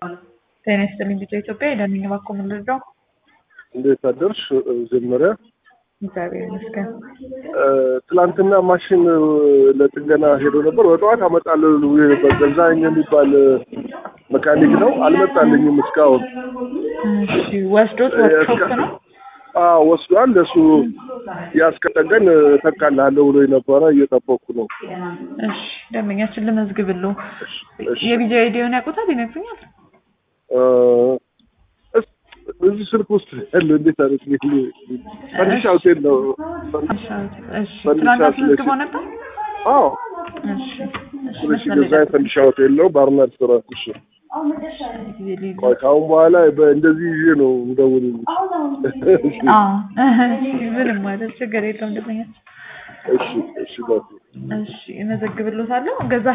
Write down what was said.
ጤና ይስጥልኝ ልጆ ኢትዮጵያ የዳንኝ ባኮ ምንልዳው እንዴት አደርሽ? መጀመሪያ እግዚአብሔር ይመስገን። ትላንትና ማሽን ለጥገና ሄዶ ነበር። በጠዋት አመጣለሁ ብሎ ነበር። ገዛኸኝ የሚባል መካኒክ ነው። አልመጣልኝም እስካሁን። እሺ ወስዶት ወርክሾፕ ነው አዎ ወስዷል። ለሱ ያስከጠገን ተካላለሁ ብሎ ነበረ። እየጠበኩ ነው። እሺ ደንበኛችን ልመዝግብልዎ። እሺ። የቢጃ አይዲውን ያውቁታል? ይነግሩኛል? እስ- እዚህ ስልክ ውስጥ ያለ እንዴት አይነት ፈንዲሻ ሆቴል ነው። እሺ ፈንዲሻ ትናንት ስለሽ- አስመዝግበው ነበር? አዎ እሺ እሺ ስለሽ መስመር ላይ ገዛ ፈንዲሻ ሆቴል ነው። ባርና ሬስቶራንት። እሺ ጊዜ ልዩ ቆይ ከአሁን በኋላ በእንደዚህ ይዤ ነው እንደውል። አዎ ምንም ማለት ችግር የለውም ደንበኛችን እሺ እሺ ባቱ እሺ እመዘግብልዎታለሁ። ገዛ